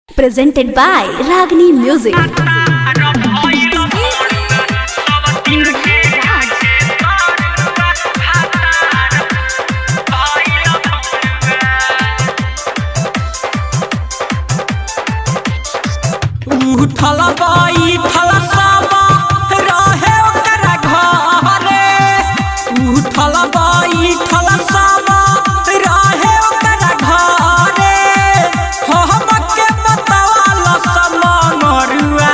presented by Ragini Music. उठल बैठल सब रहे ओकर घरे उठल बैठल सब रहे ओकर घरे हमके बतावल सब मरुआ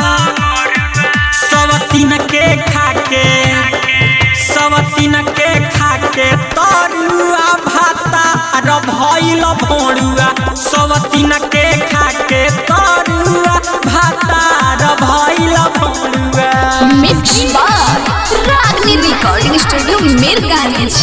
सब तीन के खाके सब तीन के खाके तरुआ भाता र भइल भोरुआ सब तीन के खाके तरुआ भाता र भइल भोरुआ Mix by Ragini Recording Studio Mirganj.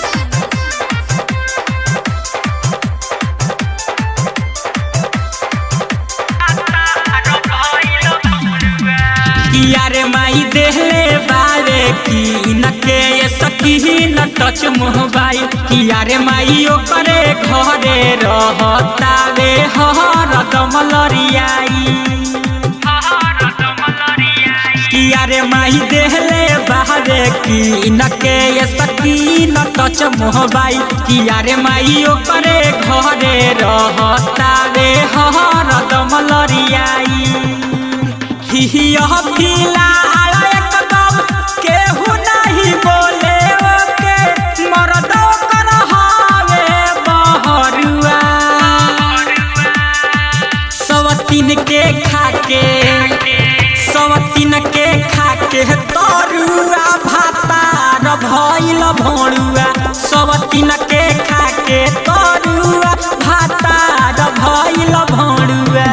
किया रे माई देहले बारे की न के ये सकी न टच मोबाइल किया रे माई ओकरे घरे रहतावे हर दमलरियाई किया रे माई देहले बारे की न के ये सकी न टच मोबाइल किया रे माई ओकरे घरे रहतावे हर दमलरियाई हिया फिलहाल एकदम केहू नहीं बोले ओके मरद कर हावे बहरुआ सवतीन के खाके सवतीन के खाके तरुआ भाता र भइल भोरुआ सवतीन के खाके तरुआ भाता र भइल भोरुआ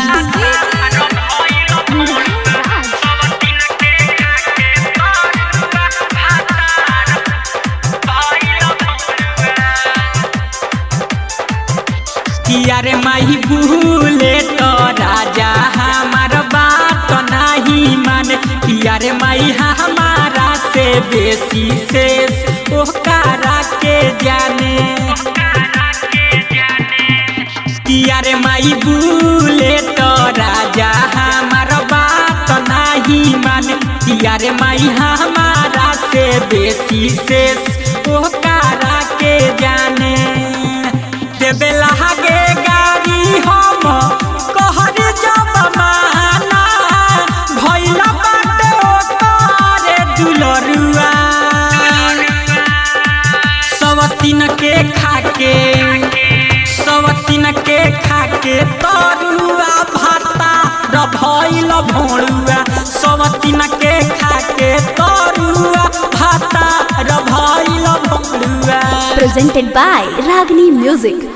किया रे माही भूले तो राजा हमार बात नहीं माने किया रे माई हमारा से बेसी शेष ओकरा के जाने किया रे माई भूले तो राजा हमार बात नहीं माने किया रे माई हमारा से बेसी शेष ओकरा के जाने देवे लागे गाड़ी हम कहर जब माना भइला बाटे ओकरे दुलरुआ सवतीन के खाके सवतीन के खाके तरुआ भाता र भइल भोरुआ सवतीन के खाके तरुआ भाता र भइल भोरुआ Presented by Ragini Music.